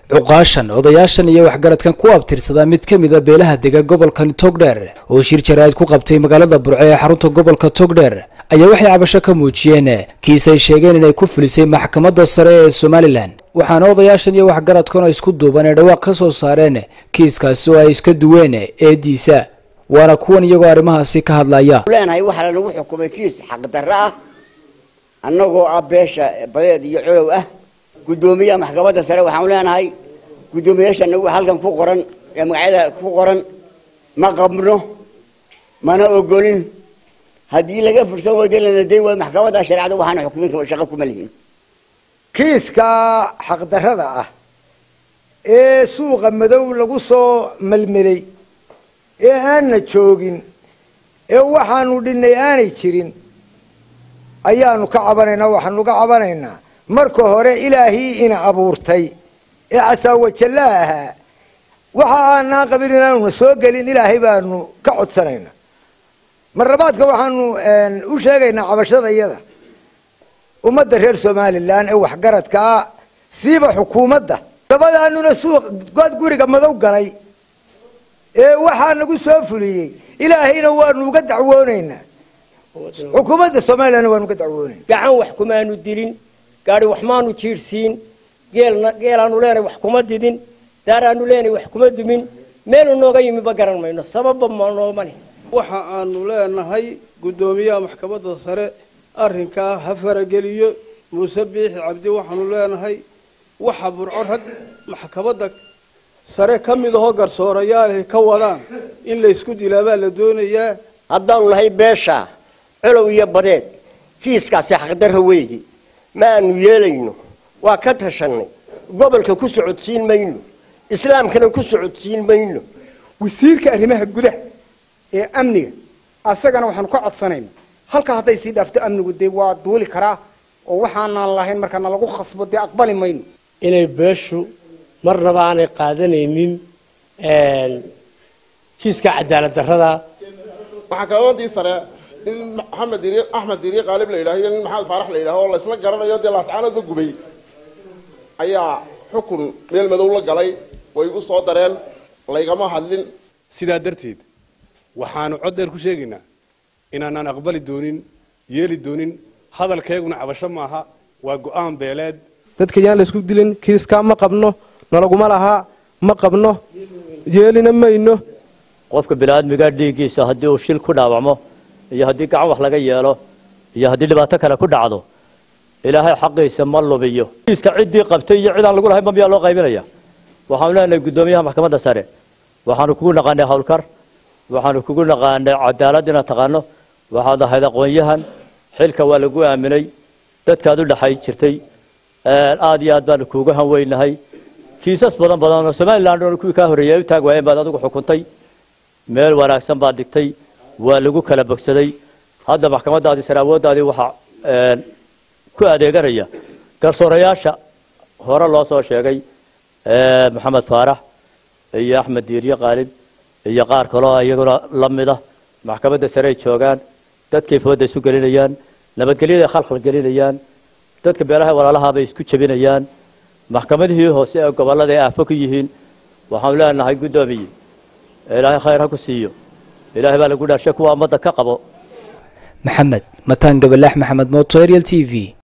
cuqaashan odayaashan iyo waxgaradkan ku abtirsadaa mid ka mida beelaha dega gobolkan togdheer oo shir jaraa'id ku qabtay magaalada burco ee xarunta gobolka togdheer ayaa waxay cabasho ka muujiyeen kiisay sheegeen inay ku fulisay maxkamadda sare ee somalilan waxaana odayaashan iyo waxgaradkan oo isku duuban ee dhawaaq ka soo saareen kiiskaasi oo ay iska duween eediisa waana kuwan iyagoo arrimahaasi ka hadlaya leenahay waxaa lanagu xukumay kiis xaqdarro ah annagoo ah beesha badeed iyo colow ah guddoomiyaha maxkamadda sare waxaanu leenahay guddoomiyaasha nagu halkan ku qoran ee magacyada ku qoran ma qabno mana ogolin haddii laga fursan weydo lana dayn waayo maxkamadda shareecada waxaana xukumin shaqo kuma lihin kiiska xaqdarrada ah ee suuqa madow lagu soo melmelay ee aanna joogin ee waxaanu dhinnay aanay jirin ayaanu ka cabanaynaa waxaanu ka cabanaynaa marka hore ilaahii ina abuurtay ee casaawajalla ahaa waxa aanaan qabin inaanuna soo gelin ilaahay baanu ka codsanaynaa marlabaadka waxaanu u sheegaynaa cabashada iyada ummadda reer somalilan ee waxgaradkaa siiba xukuumadda dabadaanuna suuq god guriga madow galay ee waxaa nagu soo fuliyey ilaahayna waanu uga dacwoonaynaa xukuumadda somalilanna waanu uga dacwoonayna gacan wax kumaanu dilin gaari wax maanu jiirhsiin geelna geelaanu leenahay wax kuma didin daaraanu leenahay wax kuma dumin meelu nooga yimi ba garan mayno sababba ma nooma leh waxa aanu leenahay guddoomiyaha maxkamadda sare arrinkaa ha farageliyo muuse biixi cabdi waxaanu leenahay waxa burco rag maxkamadda sare ka mid ahoo garsoorayaalahay ka wadaan in laysku dilaa baa la doonayaa haddaanu nahay beesha colow iyo badeed kiiskaasi xaqdarra weydi ma aanu yeelayno waa ka tashanay gobolka ku socodsiin mayno islaamkana ku socodsiin mayno wasiirka arrimaha gudaha ee amniga asagana waxaanu ka codsanayna halka hadday sii dhaafto amnigu dee waa duuli karaa oo waxaanaan lahayn markaana lagu khasbo dee aqbali mayno inay beeshu marnaba aanay qaadanaynin kiiska cadaalad darrada maxkamaddii sare nin maxamed diri axmed diri qaalib la yidhaho iyo nin maxamed faarax la yidhaho oo laysla garanayo dee laascaanoodba gubay ayaa xukun meel madow la galay way igu soo dareen laygama hadlin sidaa darteed waxaanu cod dheer ku sheegaynaa inaanaan aqbali doonin yeeli doonin hadalkeeguna cabasho maaha waa go-aan beeleed dadka yaan laysku dilin kiiskaa ma qabno nalaguma lahaa ma qabno yeelina mayno qofka biniaadmiga dhiiggiisa haddii uu shil ku dhaawacmo iyo haddii gacan wax laga yeelo iyo haddii dhibaato kale ku dhacdo ilaahay xaqiisa ma lubiyo kiiska ciddii qabtay iyo cidaan lagu lahayn ma miyaa loo qaybinaya waxaanu leenahay guddoomiyaha maxkamadda sare waxaanu kugu naqaanay howlkar waxaanu kugu naqaanay cadaalad inaad taqaano waxaad ahayd aqoon-yahan xilka waa lagu aaminay dadkaad u dhexay jirtay aad iyo aad baanu kuuga hanweynahay kiisas badan badan oo somalilan oo kuwii kaa horreeyay ay u taag waayeen baad adigu xukuntay meel wanaagsan baad dhigtay waa lagu kala bogsaday hadda maxkamaddaadii sare awooddaadii waxaa ku adeeganaya garsoorayaasha hore loo soo sheegay maxamed faarax iyo axmed diirye qaalib iyo qaar kaloo iyaguna la mida maxkamadda sare ay joogaan dadkay fooda isu gelinayaan nabadgelyaday khalkhal gelinayaan dadka beelaha walaalahaabay isku jebinayaan maxkamadihii hoose ee gobollada ay aafo ku yihiin waxaanu leenahay guddoomiye ilaahay khayr ha ku siiyo ilaahay baa lagu dhaashay kuwa ummadda ka qabo maxamed mataan gabalaax maxamed mooto ariel t v